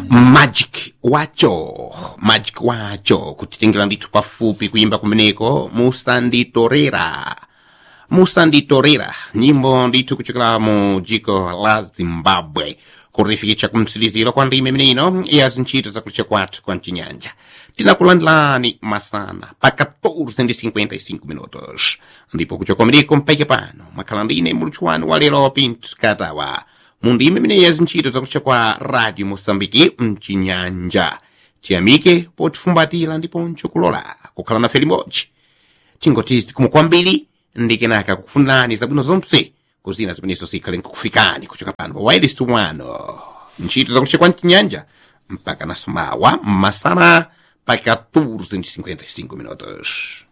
magic wacho magic wacho kutitengera ndithu pafupi kuyimba kumeneko musanditorera musanditorera nyimbo ndithu kuchokera mu dziko la zimbabwe kurifikitsa kumtsiliziro kwa ndime imeneino ya zintchito zakulicha kwathu kwa mchinyanja tinakulandilani masana pa 14:55 minutos ndipo kuchoka kumeneko mpaka pano mwakhala ndine muluthu wanu wa lero pinto katawa mu ndime imeneyi ya zintchito zakulicha kwa radio mosambiki mchinyanja tiyamike potifumbatira ndiponso kulola kukhala nafe limodzi tingoti zikomo kwambiri ndi kenaka kukufunirani zabwino zonse kuzina zimenezo zikhale nkukufikani kuchoka pano pa wireless wano ntchito zakulicha kwa mchinyanja mpaka nasomawa masana pa 14:55 minutos